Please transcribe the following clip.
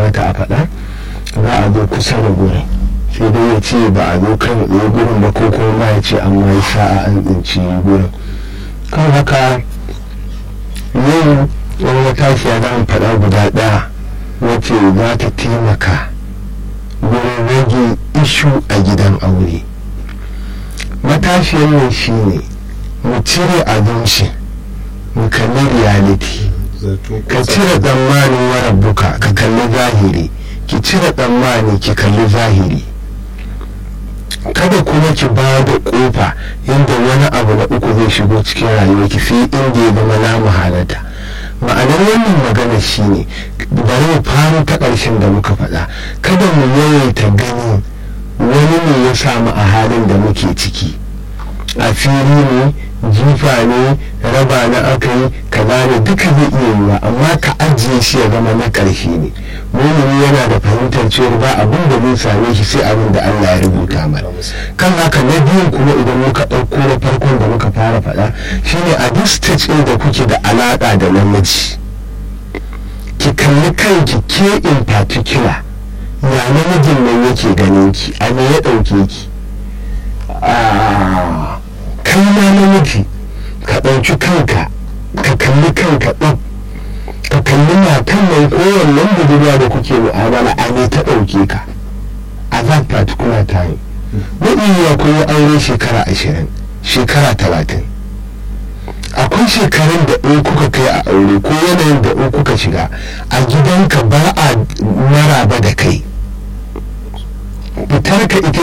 kamata a faɗa za a zo kusa da gurin sai dai ya ce ba a zo kan tsaye gurin ba ko kuma ma ya ce an ma yi sa'a an tsinci gurin kan haka yau wani matashiya za mu faɗa guda ɗaya wacce za ta taimaka wurin rage ishu a gidan aure matashiyar nan shi ne mu cire abinci mu kalli reality ka cire tsammanin warabbuka ka kalli zahiri ki cire tsammani ki kalli zahiri kada kuma ki ba da kofa yadda wani abu na uku zai shigo cikin rayuwarki sai inda ya zama na muhalata ma'anar wannan magana shine bari mu fara ta ƙarshen da muka faɗa kada mu yawaita gani wani ne ya samu a halin da muke ciki a fili ne jifa ne raba na aka yi kaza ne duka zai iya yiwa amma ka ajiye shi ya zama na ƙarshe ne mumini yana da fahimtar cewa ba abin da zai same shi sai abin da Allah ya rubuta mana kan haka na biyun kuma idan muka ɗauko na farkon da muka fara faɗa shine a duk stage ɗin da kuke da alaƙa da namiji ki kalli kanki ke in particular ya namijin nan yake ganin ki a me ya ɗauke ki kai ma namiji ka ɗauki kanka ka kalli kanka ɗin ka kalli matan mai kowannan budurwa da kuke mu'amala a ne ta ɗauke ka a that particular time wani ya koyi aure shekara ashirin shekara talatin akwai shekarun da in kuka kai a aure ko yanayin da in kuka shiga a gidanka ba a maraba da kai fitar ka ita